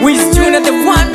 With Junior the one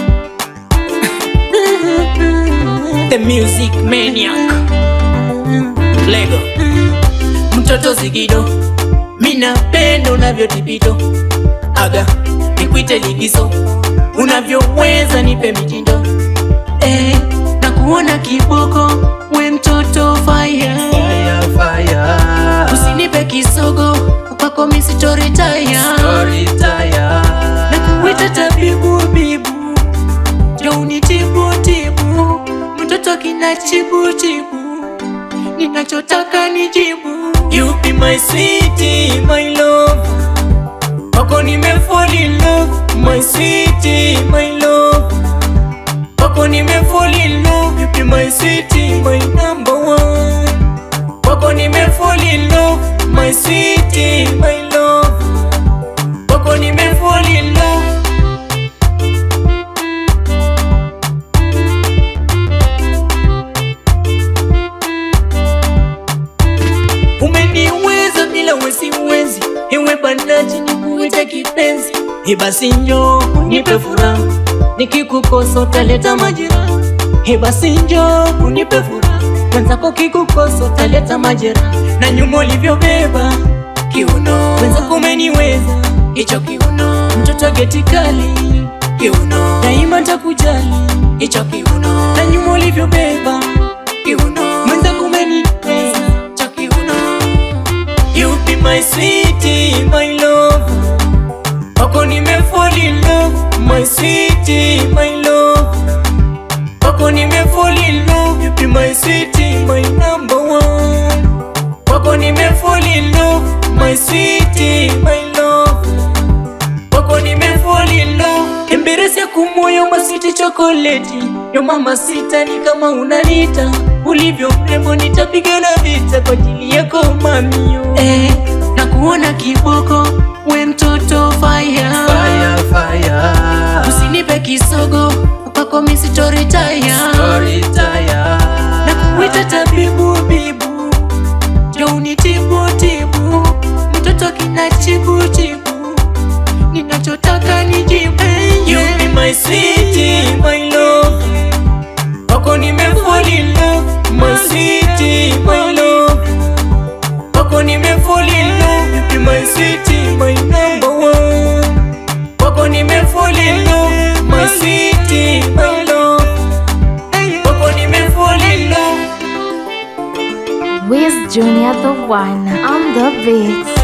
The music maniac Lego Mtoto zigido Mina pendo unavyotipito Aga nikwite ligizo Unavyoweza nipe mitindo eh, na kuona kiboko we mtoto fire Fire, fire. Usinipe kisogo kwako misitoritaya Story tire. na kuita tabibu bibu jo unitibu tibu mtoto kina chibu chibu ninachotaka nijibu you be my sweetie my love kwako nime fall in love my sweetie my love kwako nime fall in love you be my sweetie my number one kwako nime fall in love my sweetie my love kwako nime fall in love umeniweza bila wesiwezi ewe banaji nikuite kipenzi ebasi njo unipe furaha nikikukosa utaleta majira ebasi njo unipe furaha mwenzako kikukosa utaleta majira na nyuma ulivyobeba kiuno mwenzako umeniweza hicho kiuno mtoto geti kali kiuno daima takujali hicho kiuno na nyuma ulivyobeba kiuno mwenzako umeniweza hicho kiuno You be my sweetie, my love Wako nime fall in love My sweetie, my love Wako nime fall in love You be my sweetie, my number one Wako nime fall in love My sweetie, my love Wako nime fall in love Emberesi ya kumoyo masiti chokoleti Yo mama sita ni kama unanita Ulivyo mrembo nitapigana vita kwa ajili yako mamio eh, na kuona kiboko we mtoto fire, Fire, fire. Usinipe kisogo kwako misitoritaya Story tire. na kuita tabibu bibu jo unitibu tibu mtoto kina chibu chibu ninachotaka nijibu you be my sweetie my love wako nime fall in love my sweetie my love wako nime fall in love you be my sweetie my number one wako nime fall in love my sweetie my love wako nime fall in love Wiz Junior the one on the beats.